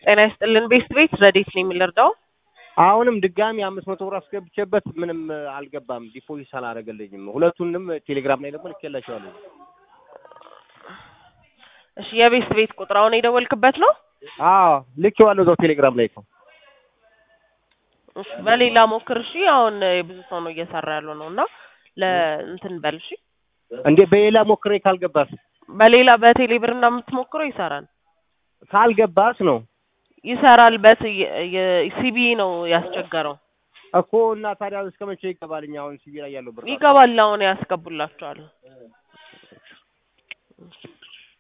ጤና ይስጥልን ቤስት ቤት ረዴት ነው የሚለርዳው አሁንም ድጋሚ አምስት መቶ ብር አስገብቼበት ምንም አልገባም። ዲፖዚት አላደረገልኝም። ሁለቱንም ቴሌግራም ላይ ደግሞ ልኬላቸዋለሁ። እሺ የቤስት ቤት ቁጥር አሁን የደወልክበት ነው? አዎ ልኬዋለሁ እዛው ቴሌግራም ላይ እኮ። እሺ በሌላ ሞክር። እሺ አሁን የብዙ ሰው ነው እየሰራ ያለው ነው እና ለእንትን በል እሺ። እንዴ በሌላ ሞክሬ ካልገባስ በሌላ በቴሌ ብር እና የምትሞክረው ይሰራል ካልገባስ ነው ይሰራል። በት ሲቢ ነው ያስቸገረው እኮ እና ታዲያ እስከ መቼ ይገባልኝ? አሁን ሲቢ ላይ ያለው ብር ይገባል። አሁን ያስገቡላቸዋል።